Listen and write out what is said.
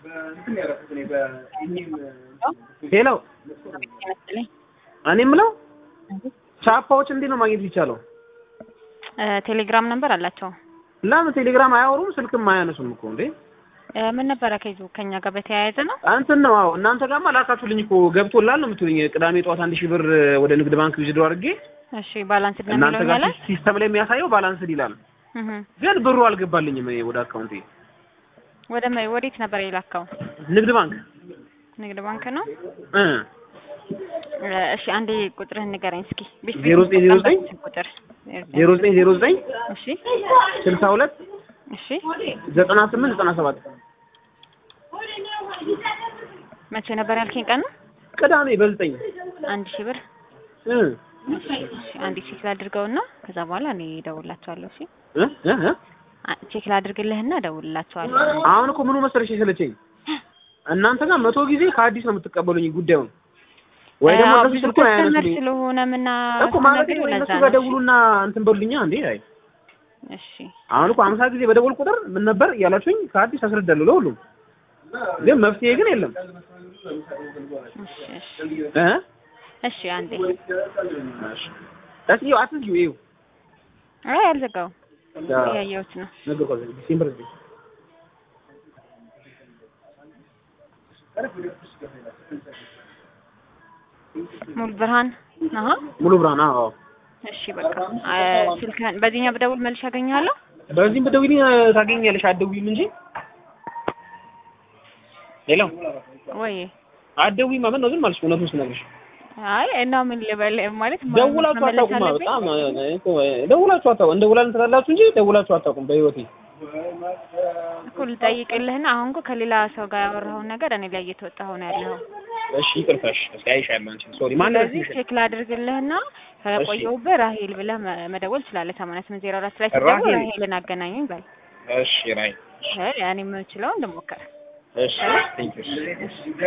ሄሎ እኔ የምለው ቻፓዎች እንዴት ነው ማግኘት ይቻለው? ቴሌግራም ነበር አላቸው። ለምን ቴሌግራም አያወሩም? ስልክም አያነሱም እኮ እንዴ? ምን ነበረ ከይዙ ከኛ ጋር በተያያዘ ነው። እንትን ነው አዎ፣ እናንተ ጋርማ ላካችሁልኝ እኮ ገብቶላል ነው የምትሉኝ። ቅዳሜ ጠዋት አንድ ሺህ ብር ወደ ንግድ ባንክ ዊዝድሮ አድርጌ እሺ፣ ባላንስ ነው እናንተ የሚለው ጋር ይላል። ሲስተም ላይ የሚያሳየው ባላንስድ ይላል፣ እህ ግን ብሩ አልገባልኝም እኔ ወደ አካውንቴ። ወደ መ- ወዴት ነበር የላከው? ንግድ ባንክ ንግድ ባንክ ነው። እ እሺ፣ አንዴ ቁጥርህን ንገረኝ እስኪ። ቤት ዜሮ ዘጠኝ ዜሮ ዘጠኝ ቁጥር ዜሮ ዘጠኝ ዜሮ ዘጠኝ እሺ፣ ስልሳ ሁለት እሺ። ዘጠና ስምንት ዘጠና ሰባት መቼ ነበር ያልከኝ ቀኑ? ቅዳሜ በዘጠኝ አንድ ሺህ ብር እ እሺ፣ እሺ። አንዴ ቼክ ላድርገውና ከዛ በኋላ እኔ እደውልላቸዋለሁ። እሺ፣ እ እ እ አ- ቼክ ላድርግልህና እደውልላቸዋለሁ። አሁን እኮ ምኑ መሰለሽ የሰለቸኝ እናንተ ጋር መቶ ጊዜ ከአዲስ ነው የምትቀበሉኝ ጉዳዩን ወይ ደግሞ አዎ፣ እነሱ ብዙ ስልኩን ከስተመር አያነሱልኝ ስለሆነ ምና እኮ ማለት ነው። ለዛ እነሱ ነው። ጋር ደውሉና እንትን በሉልኛ እንዴ። አይ እሺ፣ አሁን እኮ አምሳ ጊዜ በደወል ቁጥር ምን ነበር እያላችሁኝ ከአዲስ አስረዳለሁ ለሁሉም፣ ግን መፍትሄ ግን የለም እሺ፣ እሺ፣ እ እሺ። አንዴ እሺ ይኸው አትዝጊው ይኸው አይ አልዘጋው እያየሁት ነው። ነገርኳት ዲሴምበር ዘጠኝ ሙሉ ብርሃን አሀ ሙሉ ብርሃን አዎ እሺ በቃ አ፣ ስልክህን በዚህኛው ብደውል መልሼ አገኘሃለሁ። በዚህም ብትደውይልኝ ታገኛለሽ አትደውይም እንጂ ሄሎ ወይ አትደውይማ ምን ነው ዝም አልሽ እውነቱን ስነግርሽ አይ እና ምን ልበል ማለት ማ- ደውላችሁ መመለስ አታውቁማ አለብኝ? በጣም እኮ ደውላችሁ አታውቁም እንደውላለን ትላላችሁ እንጂ ደውላችሁ አታውቁም በህይወቴ እኮ ልጠይቅልህና አሁን እኮ ከሌላ ሰው ጋር ያወራኸውን ነገር እኔ ላይ እየተወጣሁ ነው ያለኸው። እሺ ይቅርታሽ እስኪ አይሻለሁ አንቺ ሶሪ ማን ስለዚህ ቼክ ላድርግልህና ከቆየሁብህ ራሄል ብለህ መ- መደወል ትችላለህ። ሰማንያ ስምንት ዜሮ አራት ላይ ስትደውል ራሄል። ራሄልን አገናኙኝ በል። እሺ ራይ እኔ የምችለውን ልሞክር። እሺ ቴንክ ዩ